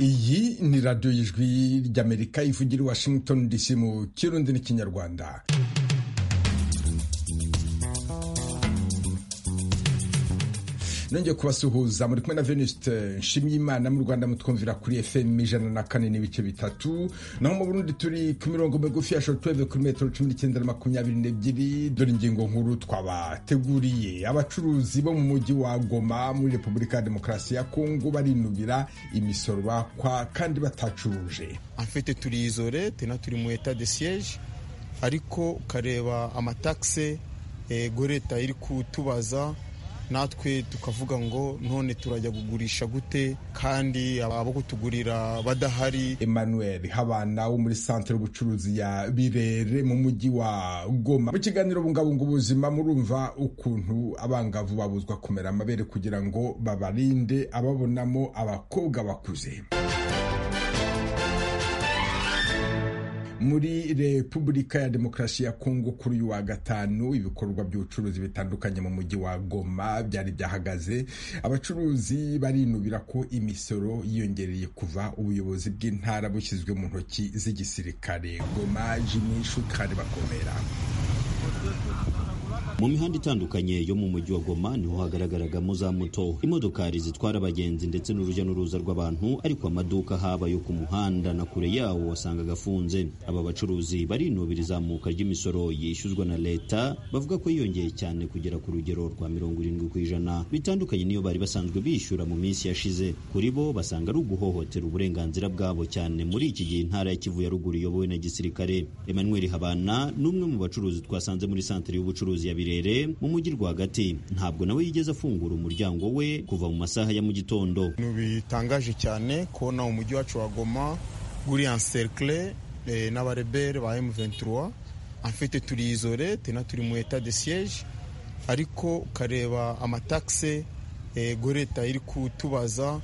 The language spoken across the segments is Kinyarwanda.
iyi ni radiyo y'ijwi ry'amerika ivugira i washington dc mu kirundi n'ikinyarwanda nongeye kubasuhuza muri kumwe na venuste nshimiyimana mu rwanda mutwumvira kuri fm ijana na kane n'ibice bitatu naho mu burundi turi ku mirongo migufi ya shortweve kuri metero cumi n'icyenda na makumyabiri n'ebyiri dore ingingo nkuru twabateguriye abacuruzi bo mu mujyi wa goma muri repubulika ya demokarasi ya kongo barinubira imisoro bakwa kandi batacuruje anfite turi izore tena turi mu eta de siege ariko ukareba amatakse eh, goreta iri kutubaza natwe tukavuga ngo none turajya kugurisha gute kandi abo kutugurira badahari emmanuel habana wo muri santere y'ubucuruzi ya birere mu mujyi wa goma mu kiganiro bungabunga ubuzima murumva ukuntu abangavu babuzwa kumera amabere kugira ngo babarinde ababonamo abakobwa bakuze muri repubulika ya demokarasi ya kongo kuri uyu wa gatanu ibikorwa by'ubucuruzi bitandukanye mu mujyi wa goma byari byahagaze abacuruzi barinubira ko imisoro yiyongereye kuva ubuyobozi bw'intara bushyizwe mu ntoki z'igisirikare goma jimi shukari bakomera mu mihanda itandukanye yo mu mujyi wa goma niho hagaragaragamo za moto imodokari zitwara abagenzi ndetse n'urujya n'uruza rw'abantu ariko amaduka haba yo ku muhanda na kure yawo wasangaga afunze aba bacuruzi barinubira izamuka ry'imisoro yishyuzwa na leta bavuga ko yiyongeye cyane kugera ku rugero rwa mirongo irindwi ku ijana bitandukanye n'iyo bari basanzwe bishyura mu minsi yashize kuri bo basanga ari uguhohotera uburenganzira bwabo cyane muri iki gihe intara ya kivu ya ruguru iyobowe na gisirikare emmanuel habana ni umwe mu bacuruzi twasanze muri santere y'ubucuruzi ya birere mu mujyi rwagati ntabwo nawe yigeze afungura umuryango we kuva mu masaha ya mu gitondo ibintu bitangaje cyane kubona umujyi wacu wa goma guri encercle eh, n'abarebere ba M23 anfite turi izore tena turi mu eta de siege ariko ukareba amataxe eh, goreta iri kutubaza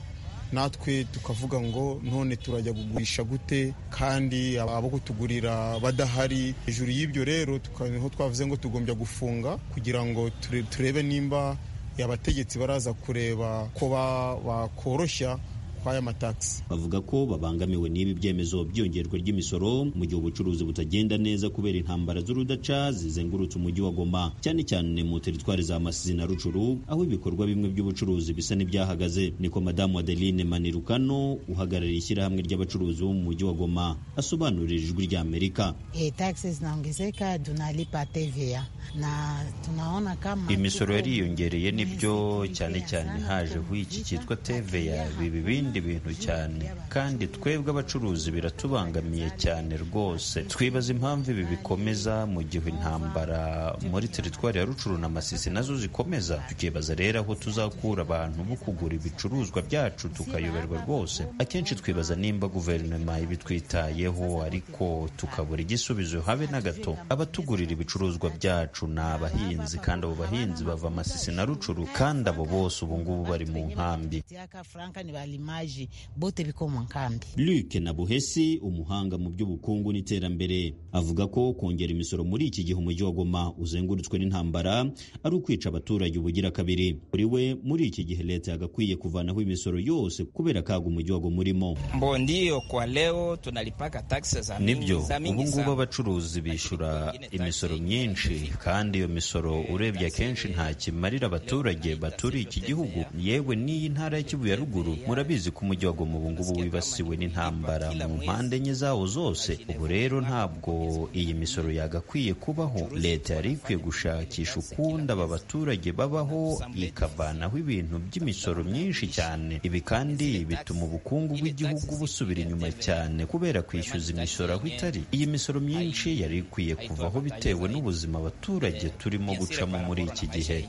natwe tukavuga ngo none turajya kugurisha gute kandi abo kutugurira badahari hejuru y'ibyo rero tuka- niho twavuze ngo tugombya gufunga kugira ngo ture- turebe nimba abategetsi baraza kureba ko ba- bakoroshya kw'aya matakisi bavuga ko babangamiwe n'ibi byemezo byiyongerwa ry'imisoro mu gihe ubucuruzi butagenda neza kubera intambara z'urudaca zizengurutse umujyi wa goma cyane cyane mu teritwari za masizi na rucuru aho ibikorwa bimwe by'ubucuruzi bisa n'ibyahagaze niko madamu adeline manirukano uhagarariye ishyirahamwe ry'abacuruzi bo mu mujyi wa goma asobanurira ijwi ry'amerika E, taxes zinaongezeka, tunalipa TVA na tunaona kama imisoro tuko- yariyongereye nibyo Yes, cyane cyane sana, haje tunaongezeka, ho iki cyitwa teveya tunaongezeka, biba ibindi bintu tunaongezeka, cyane kandi twebwe abacuruzi biratubangamiye cyane rwose twibaza impamvu ibi bikomeza mu gihe intambara muri teritwari ya rucuru na masisi nazo zikomeza tukibaza rero aho tuzakura abantu bo kugura ibicuruzwa byacu tukayoberwa rwose akenshi twibaza nimba guverinoma ibitwitayeho ariko tukabura igisubizo habe na gato abatugurira ibicuruzwa byacu ni abahinzi kandi abo bahinzi bava masisi na rucuru kandi abo bose ubu ngubu bari mu nkambi Tiaka franka ni walimaji bote biko mwankambi Luc Nabuhesi umuhanga mu by'ubukungu n'iterambere avuga ko kongera imisoro muri iki gihe umujyi wa Goma uzengurutswe n'intambara ari ukwica abaturage ubugira kabiri kuri we muri iki gihe leta yagakwiye kuvanaho imisoro yose kubera kaga umujyi wa Goma urimo Mbo ndio kwa leo tunalipaka taxes za mingi- nibyo za mingi ubu ngubu sana. abacuruzi bishyura imisoro myinshi kandi iyo misoro urebye akenshi nta kimarira abaturage baturiye iki gihugu yewe n'iyi ntara ya Kivu ya ruguru murabizi ko umujyi wa Goma ubu ngubu wibasiwe n'intambara mu mpande enye zawo zose ubu rero ntabwo iyi misoro yagakwiye kubaho leta yari ikwiye gushakisha ukundi aba baturage babaho ikavanaho ibintu by'imisoro myinshi cyane ibi kandi bituma ubukungu bw'igihugu busubira inyuma cyane kubera kwishyuza imisoro aho itari iyi misoro myinshi yari ikwiye kuvaho bitewe n'ubuzima abaturage turimo gucamo muri iki gihe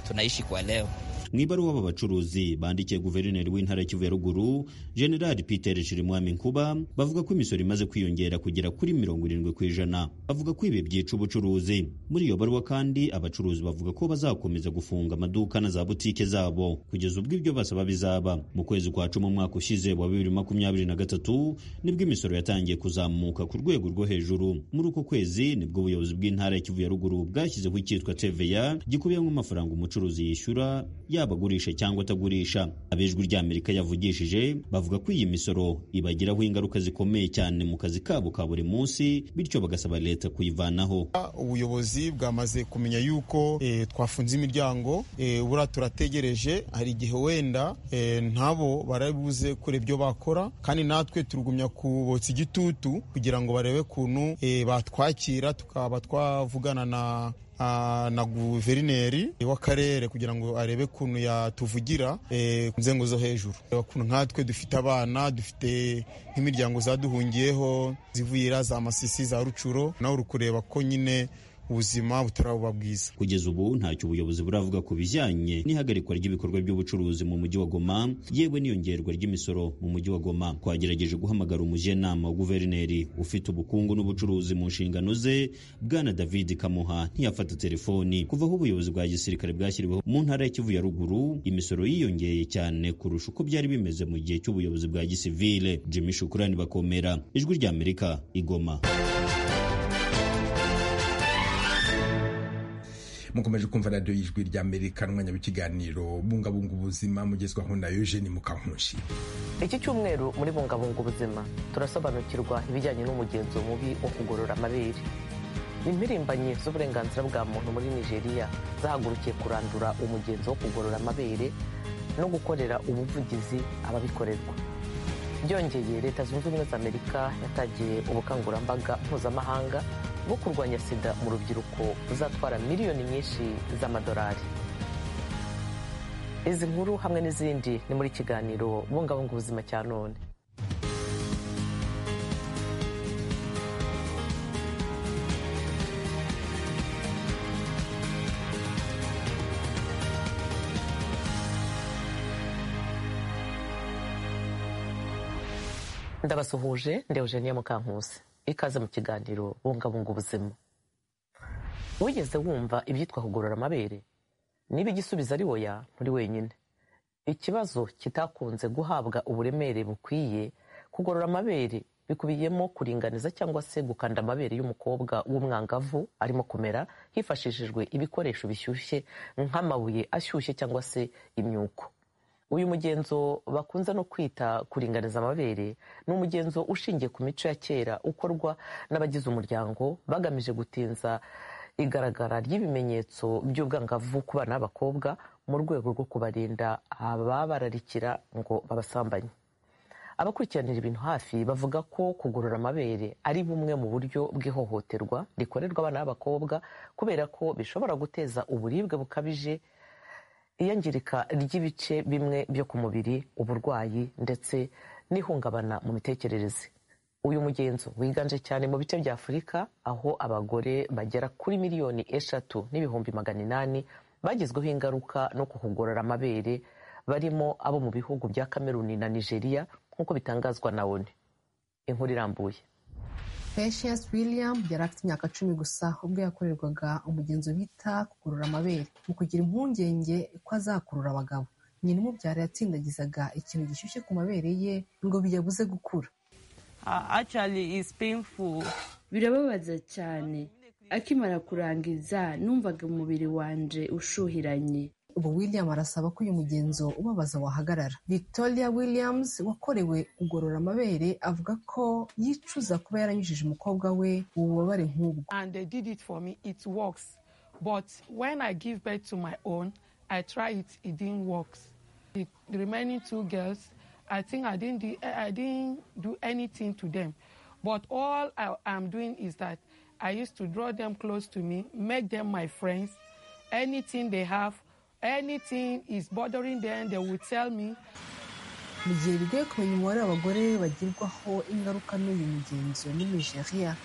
tunaishi kwa leo mu ibaruwa aba bacuruzi bandikiye guverineri w'intara ya Kivu ya ruguru generali peter shirimwami nkuba bavuga ko imisoro imaze kwiyongera kugera kuri mirongo irindwi ku ijana bavuga ko ibi byica ubucuruzi muri iyo baruwa kandi abacuruzi bavuga ko bazakomeza gufunga amaduka na za butike zabo kugeza ubwo ibyo basaba bizaba mu kwezi kwa cumi umwaka ushize wa bibiri makumyabiri na gatatu nibwo imisoro yatangiye kuzamuka ku rwego rwo hejuru muri uko kwezi nibwo ubuyobozi bw'intara ya Kivu ya ruguru bwashyizeho icyitwa TVA gikubiyemo amafaranga umucuruzi yishyura yaba yaba agurisha cyangwa atagurisha abijwi ry'amerika yavugishije bavuga ko iyi misoro ibagiraho ingaruka zikomeye cyane mu kazi kabo ka buri munsi bityo bagasaba leta kuyivanaho ubuyobozi bwamaze kumenya yuko eh, twafunze imiryango eh, buriya turategereje hari igihe wenda eh, ntabo barabuze kure ibyo bakora kandi natwe turugumya kubotsa igitutu kugira ngo barebe kuntu eh, batwakira tukaba twavugana na ah, na guverineri w'akarere kugira ngo arebe kuntu yatuvugira eh, ku nzego zo hejuru Reba kuntu nkatwe dufite abana dufite nk'imiryango zaduhungiyeho zivuyira za masisi za rucuro nawe uri kureba ko nyine ubuzima butaraba bwiza kugeza ubu ntacyo ubuyobozi buravuga ku bijyanye n'ihagarikwa ry'ibikorwa by'ubucuruzi mu mujyi wa Goma yewe n'iyongerwa ry'imisoro mu mujyi wa Goma twagerageje guhamagara umujyanama wa guverineri ufite ubukungu n'ubucuruzi mu nshingano ze bwana David Kamuha ntiyafata telefoni kuva aho ubuyobozi bwa gisirikare bwashyiriweho mu ntara ya Kivu ya ruguru imisoro yiyongeye cyane kurusha uko byari bimeze mu gihe cy'ubuyobozi bwa gisivile Jimmy Shukurani bakomera ijwi rya Amerika igoma mukomeje kumva radiyo y'ijwi rya amerika n'umwanya w'ikiganiro bungabunga ubuzima mugezwaho na eugene mukankunshi iki cyumweru muri bungabunga ubuzima turasobanukirwa ibijyanye n'umugenzo mubi wo kugorora amabere impirimbanyi z'uburenganzira bwa muntu muri nigeria zahagurukiye kurandura umugenzo wo kugorora amabere no gukorera ubuvugizi ababikorerwa byongeye leta zunze ubumwe za amerika yatangiye ubukangurambaga mpuzamahanga bwo kurwanya sida mu rubyiruko buzatwara miliyoni nyinshi z'amadolari izi nkuru hamwe n'izindi ni muri kiganiro bungabunga ubuzima cya none ndabasuhuje ndewujeniya mukankusi ikaze mu kiganiro bungabunga ubuzima wigeze wumva ibyitwa kugorora amabere niba igisubizo ari woya nturi wenyine ikibazo kitakunze guhabwa uburemere bukwiye kugorora amabere bikubiyemo kuringaniza cyangwa se gukanda amabere y'umukobwa w'umwangavu arimo kumera hifashishijwe ibikoresho bishyushye nk'amabuye ashyushye cyangwa se imyuko uyu mugenzo bakunze no kwita kuringaniza amabere ni umugenzo ushingiye ku mico ya kera ukorwa n'abagize umuryango bagamije gutinza igaragara ry'ibimenyetso by'ubwangavu ku bana b'abakobwa mu rwego rwo kubarinda ababararikira ngo babasambanye abakurikiranira ibintu hafi bavuga ko kugorora amabere ari bumwe mu buryo bw'ihohoterwa rikorerwa abana b'abakobwa kubera ko bishobora guteza uburibwe bukabije iyangirika ry'ibice bimwe byo ku mubiri uburwayi ndetse n'ihungabana mu mitekerereze uyu mugenzo wiganje cyane mu bice bya afurika aho abagore bagera kuri miliyoni eshatu n'ibihumbi magana inani bagizweho ingaruka no kuhugorora amabere barimo abo mu bihugu bya kameruni na nigeria nk'uko bitangazwa na oni inkuru irambuye Precious William yari afite imyaka cumi gusa ubwo yakorerwaga umugenzo bita kugorora amabere mu kugira impungenge ko azakurura abagabo nyina umubyara yatsindagizaga ikintu gishyushye ku mabere ye ngo biyabuze gukura birababaza cyane akimara kurangiza numvaga umubiri wanje ushuhiranye ubu william arasaba ko uyu mugenzo ubabaza wahagarara victoria williams wakorewe kugorora amabere avuga ko yicuza kuba yaranyujije umukobwa we ububabare nk'ubwo and they did it for me it works but when i give birth to my own i try it it didn't work the remaining two girls i think i didn't do, i didn't do anything to them but all i am doing is that i used to draw them close to me make them my friends anything they have anything is bothering them they will tell me mu gihe bigoye kumenya umubare w'abagore bagirwaho ingaruka n'uyu mugenzo muri nigeria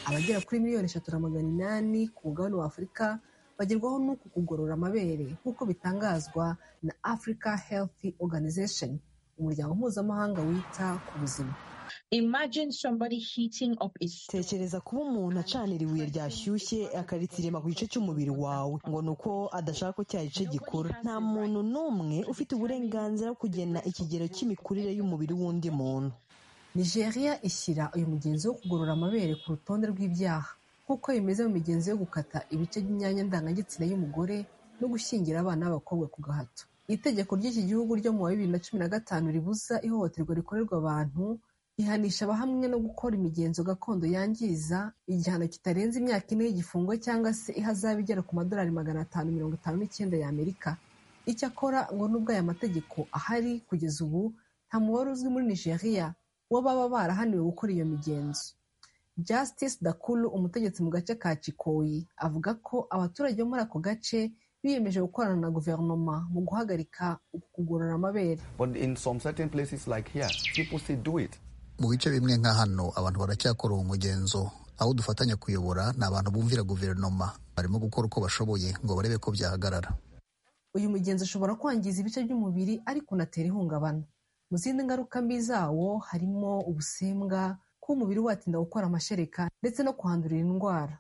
abagera kuri miliyoni eshatu na magana inani ku mugabane wa afurika bagerwaho n'uku kugorora amabere nk'uko bitangazwa na africa health organization umuryango mpuzamahanga wita ku buzima tekereza kuba umuntu acanira ibuye ryashyushye akaritsirima ku gice cy'umubiri wawe ngo ni uko adashaka ko cya gice gikura nta muntu n'umwe ufite uburenganzira bwo kugena ikigero cy'imikurire y'umubiri w'undi muntu nigeria ishyira uyu mugenzi wo kugorora amabere ku rutonde rw'ibyaha nk'uko bimeze mu migenzo yo gukata ibice by'imyanya ndangagitsina y'umugore no gushyingira abana b'abakobwa ku gahato itegeko ry'iki gihugu ryo mu wa bibiri na cumi na gatanu ribuza ihohoterwa rikorerwa abantu rihanisha abahamwe no gukora imigenzo gakondo yangiza igihano kitarenze imyaka ine y'igifungo cyangwa se ihazabu igera ku madolari magana atanu mirongo itanu n'icyenda y'amerika icyakora ngo nubwo aya mategeko ahari kugeza ubu nta mubare uzwi muri nigeria wo baba barahaniwe gukora iyo migenzo justice dakulu umutegetsi mu gace ka cikoyi avuga ko abaturage bo muri ako gace biyemeje gukorana na guverinoma mu guhagarika kugorora amabere mu bice bimwe nka hano abantu baracyakora uwo mugenzo aho dufatanya kuyobora ni abantu bumvira guverinoma barimo gukora uko bashoboye ngo barebe ko byahagarara uyu mugenzi ushobora kwangiza ibice by'umubiri ariko unatera ihungabana mu zindi ngaruka mbi zawo harimo ubusembwa kuba umubiri watinda gukora amashereka ndetse no kuhandurira indwara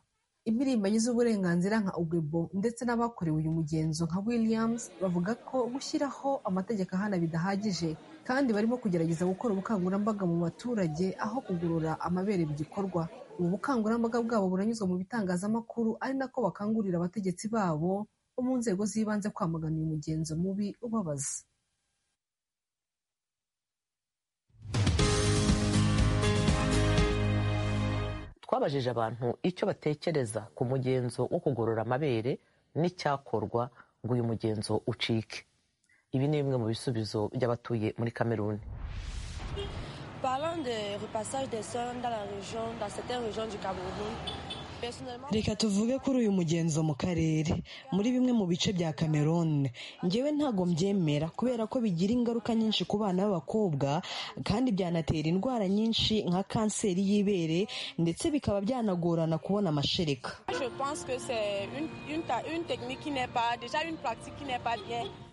impirimbanyi z'uburenganzira nka ugebo ndetse n'abakorewe uyu mugenzo nka williams bavuga ko gushyiraho amategeko ahana bidahagije kandi barimo kugerageza gukora ubukangurambaga mu baturage aho kugorora amabere bigikorwa ubu bukangurambaga bwabo buranyuzwa mu bitangazamakuru ari nako bakangurira abategetsi babo bo mu nzego z'ibanze kwamagana uyu mugenzo mubi ubabaza twabajije abantu icyo batekereza ku mugenzo wo kugorora amabere n'icyakorwa ngo uyu mugenzo ucike ibi ni bimwe mu bisubizo by'abatuye muri kameruni reka tuvuge kuri uyu mugenzo mu karere muri bimwe mu bice bya cameroon ngewe ntago mbyemera kubera ko bigira ingaruka nyinshi ku bana b'abakobwa kandi byanatera indwara nyinshi nka kanseri y'ibere ndetse bikaba byanagorana kubona amashereka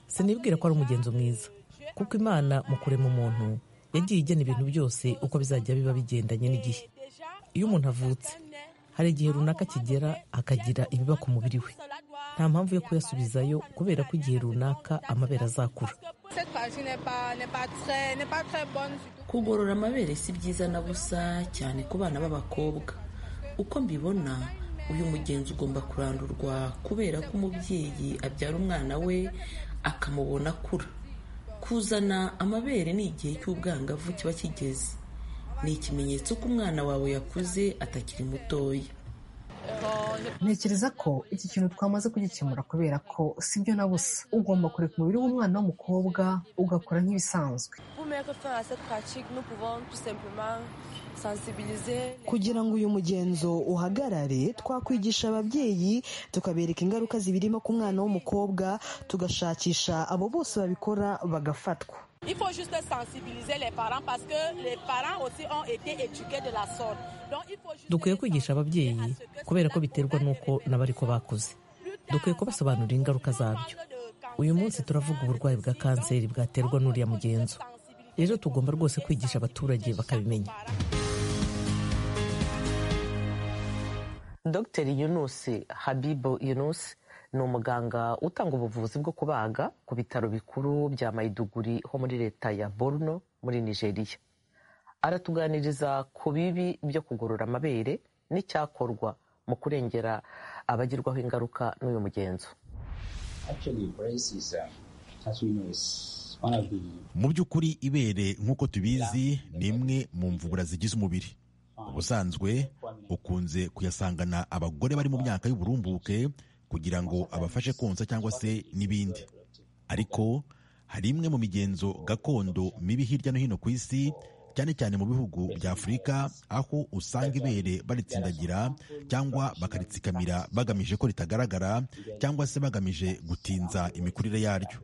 sinibwira ko ari umugenzo mwiza kuko imana mu kurema umuntu yagiye igena ibintu byose uko bizajya biba bigendanye n'igihe iyo umuntu avutse hari igihe runaka kigera akagira ibiba ku mubiri we nta mpamvu yo kuyasubizayo kubera ko igihe runaka amabere azakura kugorora amabere si byiza na busa cyane ku bana b'abakobwa uko mbibona uyu mugenzi ugomba kurandurwa kubera ko umubyeyi abyara umwana we akamubona akura kuzana amabere ni igihe cy'ubwangavu kiba kigeze ni ikimenyetso ko umwana wawe yakuze atakiri mutoya ntekereza ko iki kintu twamaze kugikemura kubera ko si byo na busa ugomba kureka umubiri w'umwana w'umukobwa ugakora nk'ibisanzwe kugira ngo uyu mugenzo uhagarare twakwigisha ababyeyi tukabereka ingaruka zibirimo ku mwana w'umukobwa tugashakisha abo bose babikora bagafatwa Il faut juste sensibiliser les parents parce que les parents aussi ont été éduqués de la sorte. Donc il faut juste dukwiye kwigisha ababyeyi kubera ko biterwa n'uko nabo ariko bakuze dukwiye kubasobanurira ingaruka zabyo uyu munsi turavuga uburwayi bwa kanseri bwaterwa n'uriya mugenzo rero tugomba rwose kwigisha abaturage bakabimenya dr yunus habibu yunus ni umuganga utanga ubuvuzi bwo kubaga ku bitaro bikuru bya mayiduguri ho muri leta ya borno muri nigeria aratuganiriza ku bibi byo kugorora amabere n'icyakorwa mu kurengera abagirwaho ingaruka n'uyu mugenzo mu by'ukuri ibere nk'uko tubizi ni imwe mu mvubura zigize umubiri ubusanzwe ukunze kuyasangana abagore bari mu myaka y'uburumbuke kugira ngo abafashe konsa cyangwa se n'ibindi ariko hari imwe mu migenzo gakondo mibi hirya no hino ku isi cyane cyane mu bihugu bya afurika aho usanga ibere baritsindagira cyangwa bakaritsikamira bagamije ko ritagaragara cyangwa se bagamije gutinza imikurire yaryo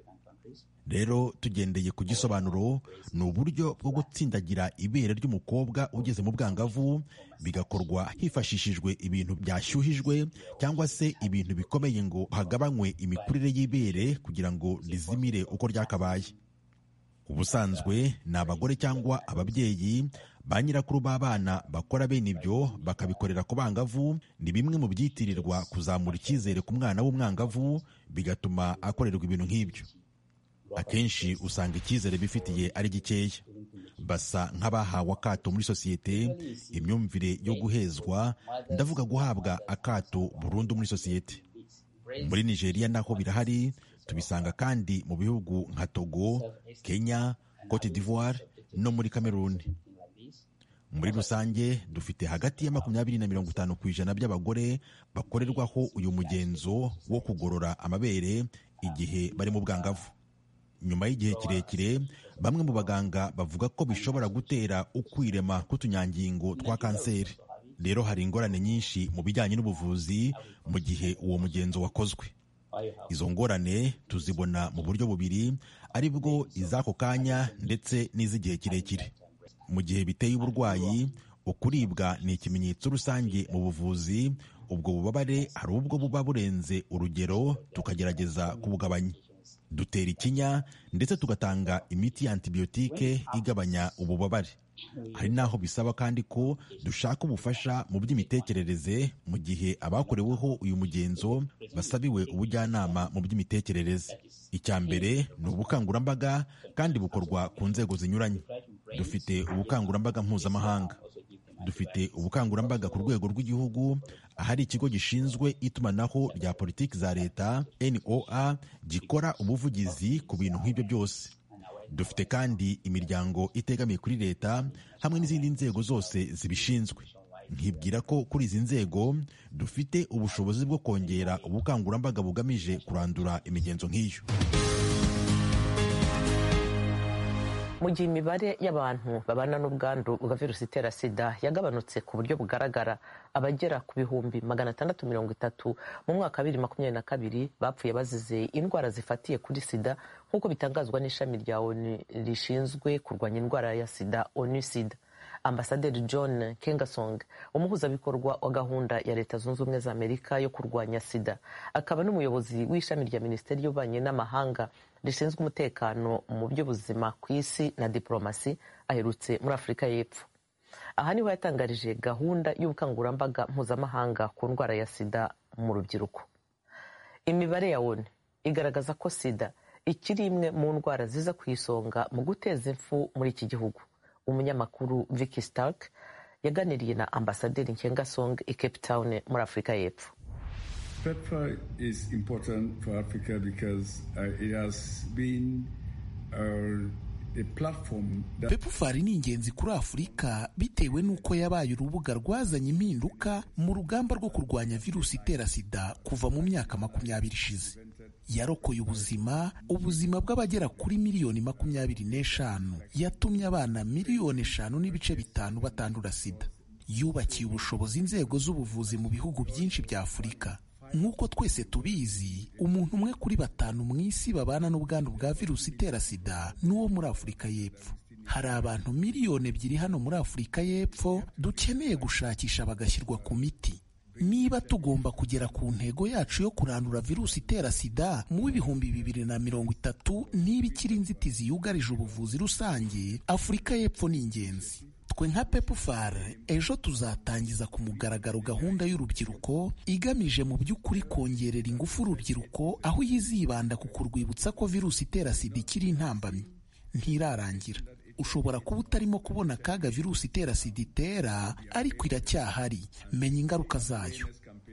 rero tugendeye ku gisobanuro ni uburyo bwo gutsindagira ibere ry'umukobwa ugeze mu bwangavu bigakorwa hifashishijwe ibintu byashyuhijwe cyangwa se ibintu bikomeye ngo hagabanywe imikurire y'ibere kugira ngo rizimire uko ryakabaye ubusanzwe ni abagore cyangwa ababyeyi ba nyirakuru b'abana bakora bene ibyo bakabikorera ku bangavu ni bimwe mu byitirirwa kuzamura icyizere ku mwana w'umwangavu bigatuma akorerwa ibintu nk'ibyo akenshi usanga icyizere bifitiye ari gikeya basa nk'abahawe akato muri sosiyete imyumvire yo guhezwa ndavuga guhabwa akato burundu muri sosiyete muri nigeria naho birahari tubisanga kandi mu bihugu nka togo kenya cote d'ivoire no muri cameroon muri rusange dufite hagati ya makumyabiri na mirongo itanu ku ijana by'abagore bakorerwaho uyu mugenzo wo kugorora amabere igihe bari mu bwangavu nyuma y'igihe kirekire bamwe mu baganga bavuga ko bishobora gutera ukwirema k'utunyangingo twa kanseri rero hari ingorane nyinshi mu bijyanye n'ubuvuzi mu gihe uwo mugenzo wakozwe izo ngorane tuzibona mu buryo bubiri ari bwo iz'ako kanya ndetse n'iz'igihe kirekire mu gihe biteye uburwayi ukuribwa ni ikimenyetso rusange mu buvuzi ubwo bubabare hari ubwo buba burenze urugero tukagerageza kubugabanya dutera ikinya ndetse tugatanga imiti ya antibiyotike igabanya ububabare hari n'aho bisaba kandi ko dushaka ubufasha mu by'imitekerereze mu gihe abakoreweho uyu mugenzo basabiwe ubujyanama mu by'imitekerereze icya mbere ni ubukangurambaga kandi bukorwa ku nzego zinyuranye dufite ubukangurambaga mpuzamahanga dufite ubukangurambaga ku rwego rw'igihugu ahari ikigo gishinzwe itumanaho rya politiki za leta NOA gikora ubuvugizi ku bintu nk'ibyo byose dufite kandi imiryango itegamiye kuri leta hamwe n'izindi nzego zose zibishinzwe nkibwira ko kuri izi nzego dufite ubushobozi bwo kongera ubukangurambaga bugamije kurandura imigenzo nk'iyo mu gihe imibare y'abantu babana n'ubwandu bwa virusi itera sida yagabanutse ku buryo bugaragara abagera ku bihumbi magana atandatu mirongo itatu mu mwaka wa bibiri makumyabiri na kabiri bapfuye bazize indwara zifatiye kuri sida nk'uko bitangazwa n'ishami rya onu rishinzwe kurwanya indwara ya sida onu sida ambasaderi john kengasong umuhuzabikorwa wa gahunda ya leta zunze ubumwe za amerika yo kurwanya sida akaba n'umuyobozi w'ishami rya minisiteri y'ububanyi n'amahanga rishinzwe umutekano mu by'ubuzima ku isi na diporomasi aherutse muri afurika y'epfo aha niho yatangarije gahunda y'ubukangurambaga mpuzamahanga ku ndwara ya sida mu rubyiruko imibare ya woni igaragaza ko sida ikiri imwe mu ndwara ziza ku isonga mu guteza impfu muri iki gihugu umunyamakuru Vicky Stark yaganiriye na ambasaderi Nkengasong i Cape Town muri afurika y'epfo PEPFAR is important for Africa because uh, it has been uh, a platform that... PEPFAR ni ingenzi kuri Afurika bitewe n'uko yabaye urubuga rwazanye impinduka mu rugamba rwo kurwanya virusi itera sida kuva mu myaka makumyabiri ishize yarokoye ubuzima ubuzima bw'abagera kuri miliyoni makumyabiri n'eshanu yatumye abana miliyoni eshanu n'ibice bitanu batandura sida yubakiye ubushobozi inzego z'ubuvuzi mu bihugu byinshi bya afurika nk'uko twese tubizi umuntu umwe kuri batanu mu isi babana n'ubwandu bwa virusi itera sida n'uwo muri afurika y'epfo hari abantu miliyoni ebyiri hano muri afurika y'epfo dukeneye gushakisha bagashyirwa ku miti niba tugomba kugera ku ntego yacu yo kurandura virusi itera sida mu bihumbi bibiri na mirongo itatu niba ikiri inzitizi yugarije ubuvuzi rusange afurika y'epfo ni ingenzi twe nka pepufare ejo tuzatangiza ku mugaragaro gahunda y'urubyiruko igamije mu by'ukuri kongerera ingufu urubyiruko aho yizibanda ku kurwibutsa ko virusi itera sida ikiri intambamyi ntirarangira ushobora kuba utarimo kubona akaga virusi itera sida itera ariko iracyahari menya ingaruka zayo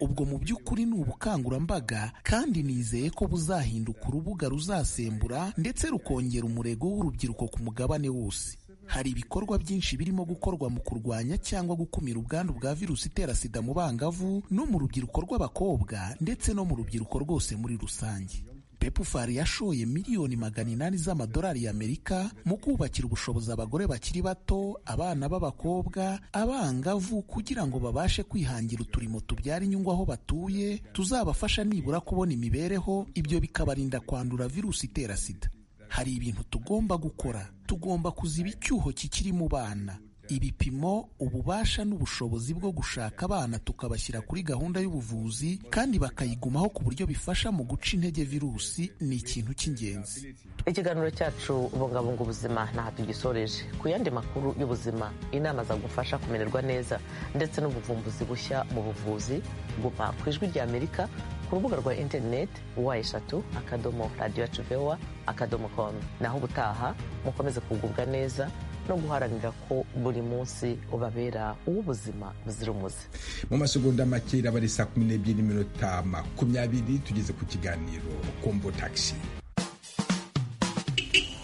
ubwo mu by'ukuri ni ubukangurambaga kandi nizeye ko buzahinduka urubuga ruzasembura ndetse rukongera umurego w'urubyiruko ku mugabane wose hari ibikorwa byinshi birimo gukorwa mu kurwanya cyangwa gukumira ubwandu bwa virusi itera sida mu bangavu no mu rubyiruko rw'abakobwa ndetse no mu rubyiruko rwose muri rusange pepufari yashoye miliyoni magana inani z'amadolari y'amerika mu kubakira ubushobozi abagore bakiri bato abana b'abakobwa abangavu kugira ngo babashe kwihangira uturimo tubyara inyungu aho batuye tuzabafasha nibura kubona imibereho ibyo bikabarinda kwandura virusi itera sida hari ibintu tugomba gukora tugomba kuziba icyuho kikiri mu bana ibipimo ububasha n'ubushobozi bwo gushaka abana tukabashyira kuri gahunda y'ubuvuzi kandi bakayigumaho ku buryo bifasha mu guca intege virusi ni ikintu cy'ingenzi ikiganiro cyacu bungabunga ubuzima ntaho tugisoreje ku yandi makuru y'ubuzima inama zagufasha kumererwa neza ndetse n'ubuvumbuzi bushya mu buvuzi gupa ku ijwi ry'amerika ku rubuga rwa interineti wa eshatu akadomo radiyo yacu vewa akadomo komu naho ubutaha mukomeze kugubwa neza no guharanira ko buri munsi ubabera uw'ubuzima buzira umuze mu masegonda make iraba ari saa kumi n'ebyiri n'iminota makumyabiri tugeze ku kiganiro kombo tagisi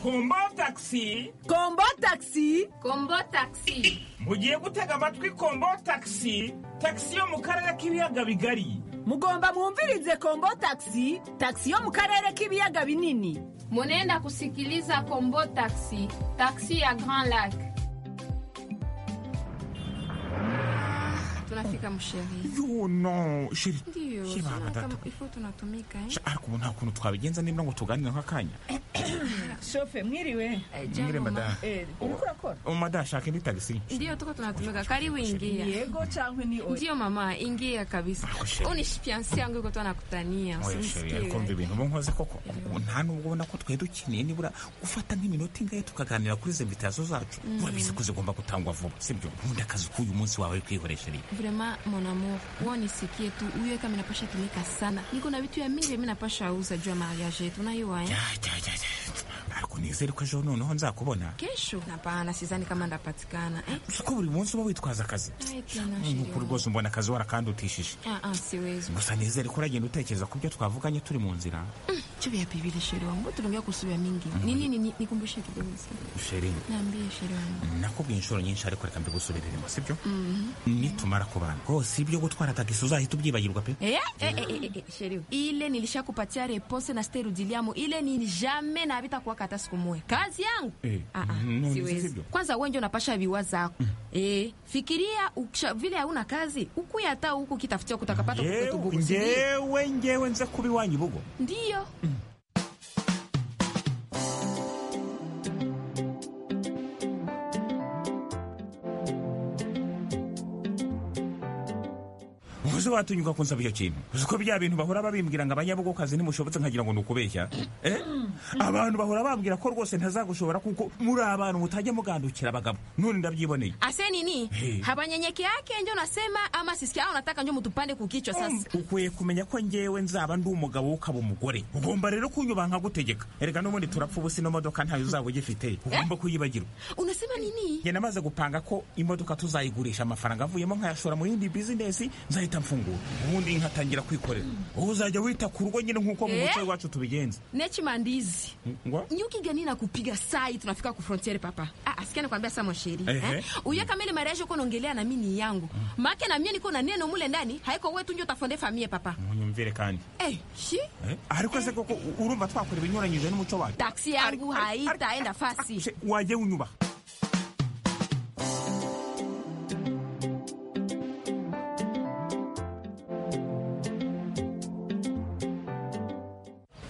kombo tagisi kombo tagisi kombo tagisi mugiye gutega amatwi kombo tagisi tagisi yo mu karere k'ibiyaga bigari mugomba mwumvirize kombo tagisi tagisi yo mu karere k'ibiyaga binini munenda kusikiliza kombo tagisi tagisi ya grand lac tunafika msheri yo no shiri ndiyo Shiri mama tunataka- data. ifu tunatumika eh? Sha- ariko ubu nta kuntu twabigenza niba ngo tuganire nk'akanya shofe mwiriwe Mwiriwe, madame. Eh, uriko urakora umada shaka indi tagisi ndiyo tuko tunatumika karibu ingia yego changwe ni oya ndiyo mama ingia kabisa sheri. unishi fiansi yangu iko twanakutania Oya, sheri ariko mva ibintu uba nkoze koko ubu nta nubwo ubona ko twari dukeneye nibura gufata nk'iminota ingahe tukaganira kuri izo invitazo zacu Mm. urabizi ko zigomba gutangwa vuba sibyo nkunda akazi k'uyu munsi wawe kwihoresheriye vrema mon amour uwo nisikie tu uyo kama inapasha tumika sana niko na vitu ya mingi mi napasha uza juu ya mariage yetu unaiwa eh? ariko nizere ko ejo noneho nzakubona kesho hapana sizani kama ndapatikana eh? ko buri munsi uba witwaza akazi Ai, tena nk'uko sheri rwose umbona akazi warakandutishije Ah, ah, siwezi gusa nizere ko uragenda utekereza ku byo twavuganye turi mu nzira Mm, chupi ya pibili sheri wangu mbona tunaongea kuhusu ya mingi ni nini ni- nikumbushe kidogo sheri naambie sheri wangu nakubwiye inshuro nyinshi ariko reka mbigusubiriremo sibyo Mhm. nitumara kubana rwose ibyo gutwara tagisi uzahita ubyibagirwa pe Eh, eh, eh, eh, eh, sheri ile nilishakupatia repose na sterudiliamo ile ni jamais na habitakuwaka hata siku moja kazi yangu Eh, none siwezi sivyo? kwanza wenje unapasha viwa zako eh, fikiria ukisha, vile hauna kazi ukuya hata huku ukitafutia kutakapata Ngewe- kukutubuku ngewe ngewe nze kuba iwanyu bugo ndiyo uzi watinyuka kunsaba icyo kintu uzi ko bya bintu bahora babimbwira ngo abanyabugokazi nimushobotse nkagira ngo ni ukubeshya Eh? abantu bahora bambwira ko rwose ntazagushobora kuko muri abantu mutajya mugandukira abagabo none ndabyiboneye ase nini Hey. habanyenyeke yake njo nasema ama sisikia au nataka njo mutupande kukichwa sasa ukwiye kumenya ko ngewe nzaba ndi umugabo wowe ukaba umugore ugomba rero kunyuba nkagutegeka erega n'ubundi turapfa ubusi ino modoka ntayo uzaba ugifite ugomba kuyibagirwa unasema nini njye namaze gupanga ko imodoka tuzayigurisha amafaranga avuyemo nkayashora mu yindi bizinesi nzahita mfungura ubundi nkatangira kwikorera ubu uzajya wita ku rugo nyine nk'uko mu Eh? muco iwacu tubigenza nechimandizi ngo nyukigani na kupiga sai tunafika ku frontiere papa ah, asikia nakwambia sama sheri Ehe. eh? uyo kama ile mariage uko naongelea na mimi ni yangu maake na mie niko na neno mule ndani haiko wewe tu njo tafonde famie papa munyumvire kandi eh, shi Eh? ariko se koko u- urumva twakora ibinyuranyije n'umuco wacu taksi yangu haitaenda fasi wajye unyubaha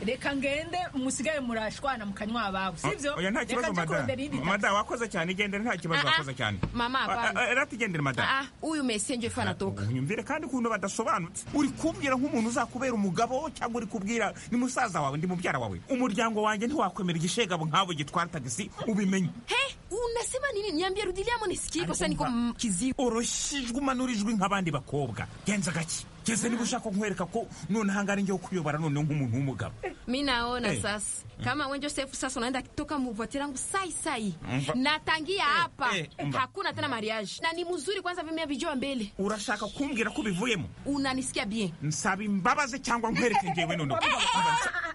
reka ngende musigaye murashwana mu kanywa ababo sibyo oya nta reka kibazo njye mada kurondera iyindi mada wakoze cyane igendere nta kibazo Ah, ah. wakoze cyane Mama, hapana. rati igendere mada Ah, huyu mesi njo ifa natoka unyumvire kandi ukuntu badasobanutse uri kubwira nk'umuntu uzakubera umugabo cyangwa uri kubwira ni musaza wawe ndi mubyara wawe umuryango wanjye ntiwakwemera igishegabo nk'abo gitwara tagisi ubimenye he unasema nini niambie rudiliamo nisikie kwa sani kizibu oroshijwe umanura ijwi nk'abandi bakobwa genza gake geze niba ushaka nkwereka ko noneho ngari ngiye kuyobora noneho nk'umuntu w'umugabo mi naona Eh. sasa kama we josefu sasa unaenda toka muvotera yangu sai sai Mva. natangia hapa eh, mva. hakuna tena mariage na ni mzuri kwanza vimea vijoa mbele urashaka kumbwira ko ubivuyemo unanisikia bien nsaba imbabazi cyangwa nkwereke ngewe noneho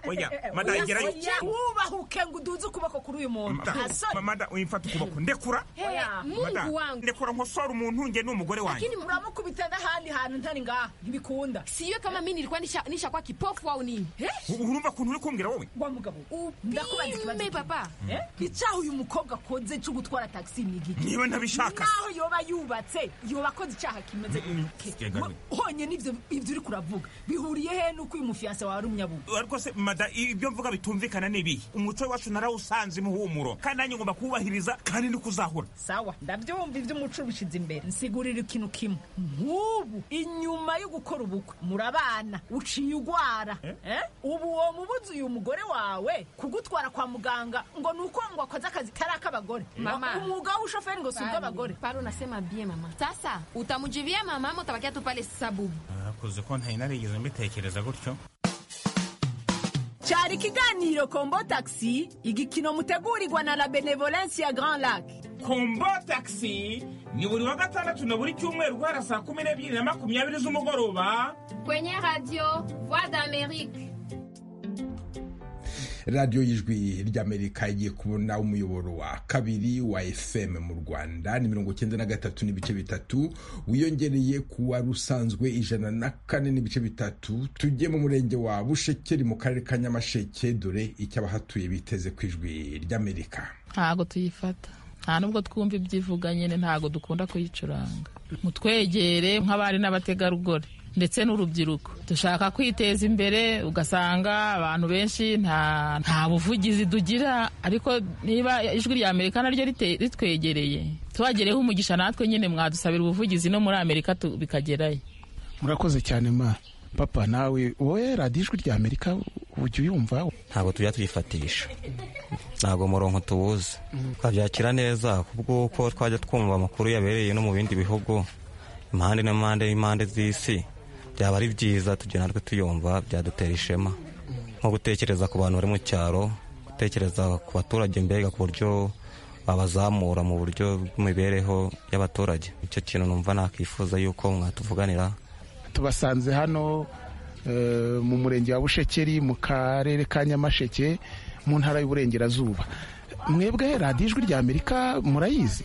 oya mada gerayo wubahuke ngo uduze ukuboko kuri uyu muntu Mada, asore mada uyimfata ukuboko ndekura Oya, Mada, ndekura nkosora umuntu njye ni umugore wanjye lakini muramukubita n'ahandi hantu ntari ngaha ntibikunda siyo kama mi nilikuwa nisha- nishakuwa kipofu au nini U- urumva ukuntu uri kumbwira wowe wa mugabo ndakubaza ikibazo upime papa Eh? icyaha uyu mukobwa akoze cyo gutwara tagisi ni igiki Niba ntabishaka. naho yoba yubatse yoba akoze icyaha kimeze Mm, gike yega Ma- we. honyine ibyo ibyo uri kuravuga bihuriye he n'uko uyu mufiyanse wawe ari umunyabungo ariko se mada ibyo mvuga bitumvikana n'ibihe umuco wacu narawusanze imuhumuro kandi nanjye ngomba kuwubahiriza kandi ni kuzahura sawa ndabyumva iby'umuco ubishyize imbere nsigurira ikintu kimwe nk'ubu inyuma yo gukora ubukwe murabana uciye urwara eh? ubu uwo mubuzi uyu mugore wawe kugutwara kwa muganga ngo ni uko ngo akoze akazi kari ak'abagore Mama. umwuga w'ubushoferi ngo si ubw'abagore pale unasema bien mama sasa utamjivia mama ama utabakia tu pale sabubu nakoze ko ntari narigeze mbitekereza gutyo cyari ikiganiro kombo tagisi igikino mutegurirwa na la benevolence ya grand lac kombo taxi ni buri wa gatandatu na buri cyumweru guhera saa kumi n'ebyiri na makumyabiri z'umugoroba kwenye radio voix d'amerique radiyo y'ijwi ry'amerika igiye kubona umuyoboro wa kabiri wa fm mu rwanda ni mirongo cyenda na gatatu n'ibice bitatu wiyongereye ku wari usanzwe ijana na kane n'ibice bitatu tujye mu murenge wa bushekeri mu karere ka nyamasheke dore icyo abahatuye biteze ku ijwi ry'amerika ntago tuyifata nta nubwo twumva ibyivuga nyine ntago dukunda kuyicuranga mutwegere nk'abari n'abategarugori ndetse n'urubyiruko dushaka kwiteza imbere ugasanga abantu benshi nta buvugizi dugira ariko niba ijwi rya amerika naryo ritwegereye tubagereho umugisha natwe nyine mwadusabira ubuvugizi no muri amerika tu- bikagerayo murakoze cyane ma papa nawe wowe radiyo ijwi rya amerika ujya uyumva ntabwo tujya tuyifatisha ntabwo umurongo tuwuzi twabyakira neza kubwo uko twajya twumva amakuru yabereye no mu bindi bihugu impande n'impande n'impande z'isi byaba ari byiza tugira natwe tuyumva byadutera ishema nko gutekereza ku bantu bari mu cyaro gutekereza ku baturage mbega ku buryo babazamura mu buryo bw'imibereho y'abaturage icyo kintu numva nakwifuza yuko mwatuvuganira tubasanze hano eh, mu murenge wa bushekeri mu karere ka nyamasheke mu ntara y'uburengerazuba mwebwe radiyo ijwi rya amerika murayizi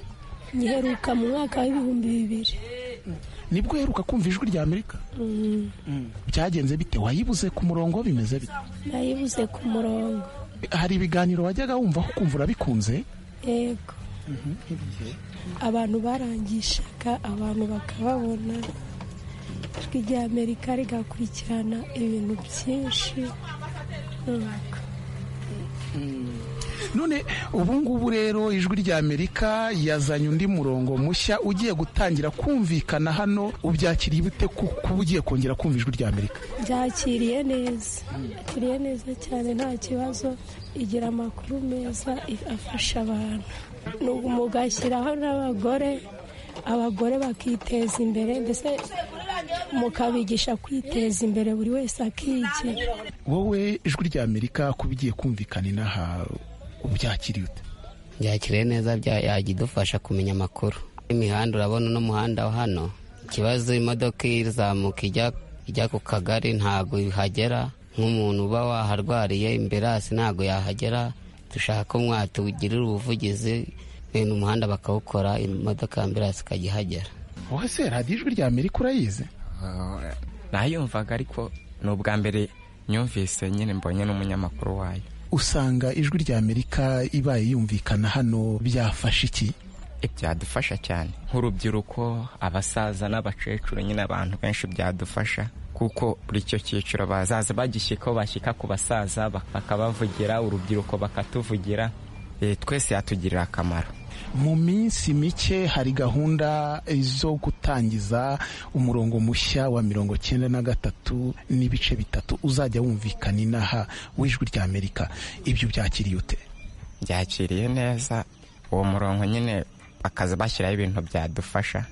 ngiheruka mu mwaka w'ibihumbi bibiri nibwo uheruka kumva ijwi rya amerika Mm, byagenze bite wayibuze ku murongo bimeze bite nayibuze ku murongo hari ibiganiro wajyaga wumva ukumva urabikunze yego abantu barangishaga abantu bakababona ijwi rya amerika rigakurikirana ibintu byinshi nuko none ubu ngubu rero ijwi rya amerika yazanye undi murongo mushya ugiye gutangira kumvikana hano ubyakiriye bute ku- kuba ugiye kongera kumva ijwi rya amerika byakiriye neza yakiriye neza cyane nta kibazo igira amakuru meza if- afasha abantu Nubu mugashyiraho n'abagore abagore bakiteza imbere ndetse mukabigisha kwiteza imbere buri wese akigira wowe ijwi rya amerika kuba ugiye kumvikana inaha ubyakiriye ute byakiriye neza bya- yajya idufasha kumenya amakuru imihanda urabona uno muhanda wa hano ikibazo imodoka izamuka ijya- ijya ku kagari ntabwo ihagera nk'umuntu uba waharwariye imberasi ntabwo yahagera dushaka ko mwatugirira ubuvugizi bene umuhanda bakawukora imodoka ya amberasi ikajya ihagera wowe se radiyo ijwi rya amerika urayizi nayumvaga ariko ni ubwa mbere nyumvise nyine mbonye n'umunyamakuru wayo usanga ijwi rya amerika ibaye yumvikana hano byafasha iki byadufasha cyane nk'urubyiruko abasaza n'abakecuru nyine abantu benshi byadufasha kuko buri icyo cyiciro bazaza bagishyikaho bashyika ku basaza bak- bakabavugira urubyiruko bakatuvugira Eh, twese yatugirira akamaro mu minsi mike hari gahunda zo gutangiza umurongo mushya wa mirongo cyenda na gatatu n'ibice bitatu uzajya wumvikana inaha w'ijwi rya amerika ibyo byakiriye ute byakiriye neza uwo murongo nyine bakaza bashyiraho ibintu byadufasha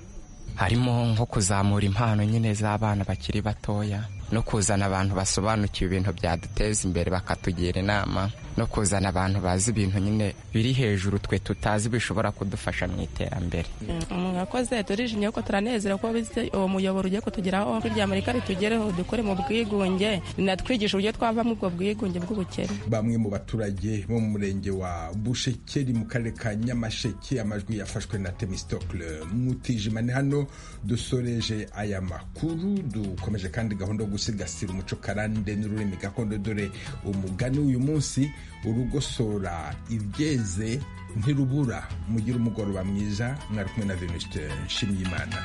harimo nko kuzamura impano nyine z'abana bakiri batoya no kuzana abantu basobanukiwe ibintu byaduteza imbere bakatugira inama no kuzana abantu bazi ibintu nyine biri hejuru twe tutazi bishobora kudufasha mu iterambere mwakoze turijimye kuko turanezera ko bize uwo muyoboro ugiye kutugeraho ijwi rya amerika ritugereho dukore mu bwigunge rinatwigisha uburyo twava muri ubwo bwigunge bw'ubukene bamwe mu baturage bo mu murenge wa bushekeri mu karere ka nyamasheke amajwi yafashwe na temistokle mutijima ni hano dusoreje aya makuru dukomeje kandi gahunda yo gusigasira umuco karande n'ururimi gakondo dore umugani uyu munsi urugosora ibyeze ntirubura mugire umugoroba mwiza mwari kumwe na venuste nshimiyimana